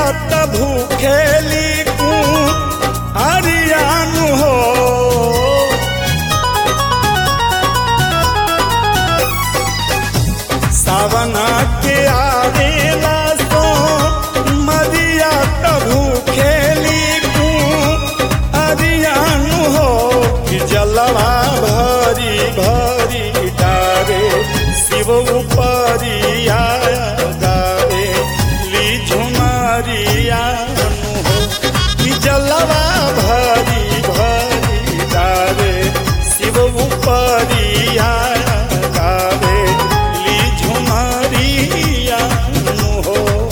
त भूखेली कू अरियानु हो सावन के आवेला सो मरिया त भूखेली कू अरियानु हो कि जलवा भरी भरी डारे शिव उपरिया गावे ली झुमरिया हो कि जलवा भरी भरी डारे शिव उपरिया गावे ली झुमरिया हो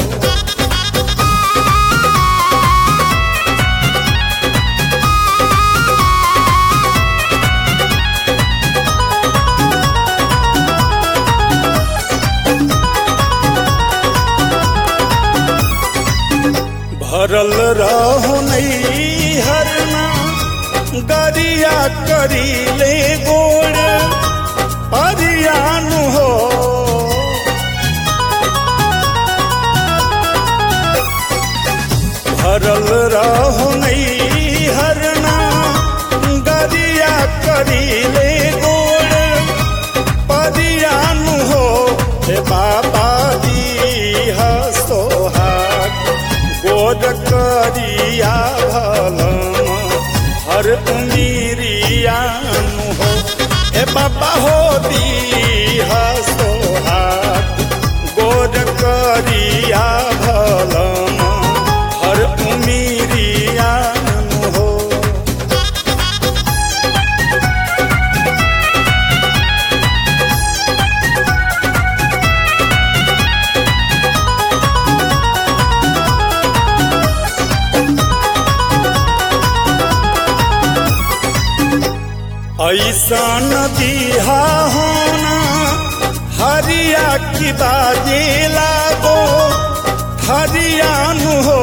भरल रहो नहीं हरना गरिया करी ले गोड़ परियान हो भरल रहो नहीं हरना गरिया करी ले गोड़ परियान हो हे बाबा दी सोहाग गोद करिया भलम हर उमीरियान हो ए बाबा हो दी सोहाग गोद करिया भलम हर उमीरियान हो ऐसा दिहा होना हरिया की बाजे लागो हरियान हो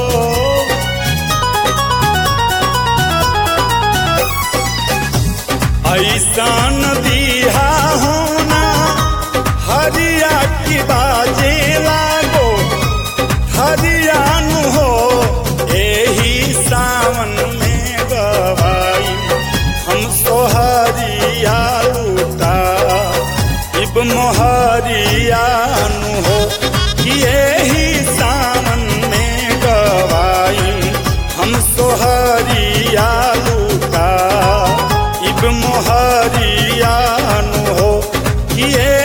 ऐसा दिहा होना हरिया की बाजे लागो हरियान हो एही सावन में गवाई हम सोहरिया लूटा इब मोहरियान हो कि एही सावन में गवाई हम सोहरिया लूटा इब मोहरियान हो कि